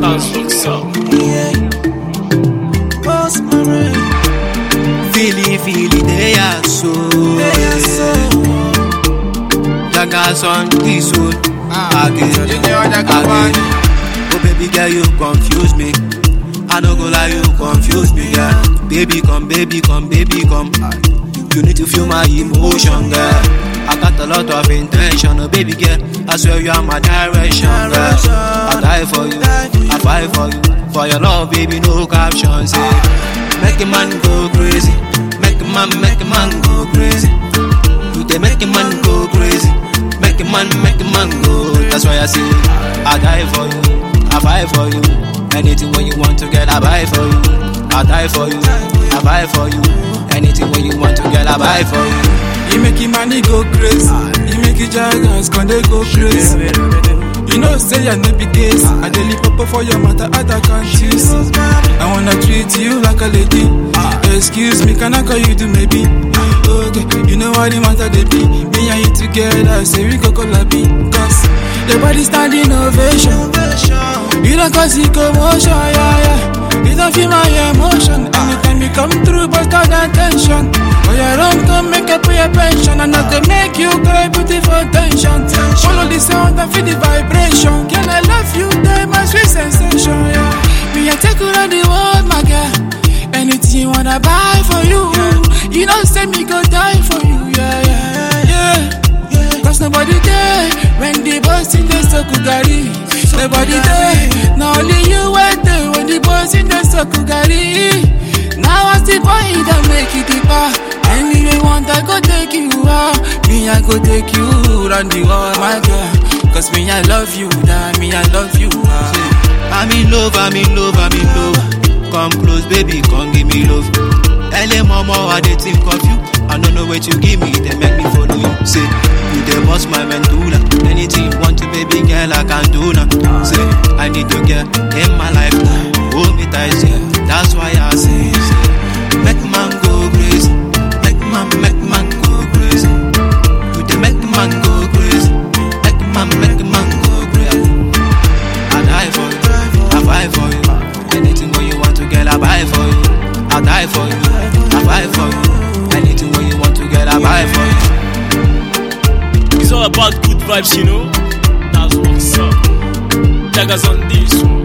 That's what's up. Yeah. Boss my brain. Feely, feely, they are so. They are so. Jagas on this one. Ah, Again, you know that come again. Oh, baby girl, you confuse me. I no go lie, you confuse me, yeah. Baby, come, baby, come, baby, come. You need to feel my emotion, girl. I got a lot of intention, oh baby girl. I swear you are my direction, girl. I die for you, I fight for you. For your love, baby, no captions, yeah. Make a man go crazy, make a man, make a man go crazy. You they make a man go crazy, make a man, make a man go. That's why I say I die for you, I fight for you. Anything when you want to get, I buy for you. I die for you, I buy for you. Anything when you want to get, I buy for you. You make your money go crazy. You make your jargons can they go crazy. You know, say I no be case. I daily pop for your matter, other can't you see? I wanna treat you like a lady. Excuse me, can I call you to maybe? Okay, you know what the matter they be. Me and you together, say we go collabi. Cause the body standing ovation. You don't cause it commotion, yeah, yeah. You don't feel my emotion. Anytime you come through, but got attention. Oh, yeah, don't come make up for your pension. And not to make you cry, beautiful tension. Follow the sound and feel the vibration. Girl, I love you, die my sweet sensation, yeah. Me, I take you around the world, my girl. Anything you wanna buy for you. You know, say me go die for you, yeah, yeah, yeah. Cause nobody there when the boys in the Sokugari. Nobody there, now only you were there when the boys in the Sokugari. Now I see boy that make it deeper. Anyway, want I go take you out. Me, I go take you round the world, my girl. Cause me, I love you, that me, I love you. ah. I'm in love, I'm in love, I'm in love. Come close, baby, come give me love. LA mama, I dey think of you. I don't know what you give me, they make me follow you. Say, you dey boss my mandula. Anything you want to, baby girl, I can do now. Say, I need to get in my life now. Hold me tight, yeah. That's why I say, say, make man go crazy. Make man, make man go crazy. You dey make man go crazy. Make man, make man go crazy. I die for you, I fight for you. Anything when you want to get, I buy for you. I die for you, I buy for you. Anything when you want to get, I buy for you. It's all about good vibes, you know. That's what's up. Jagas on this one.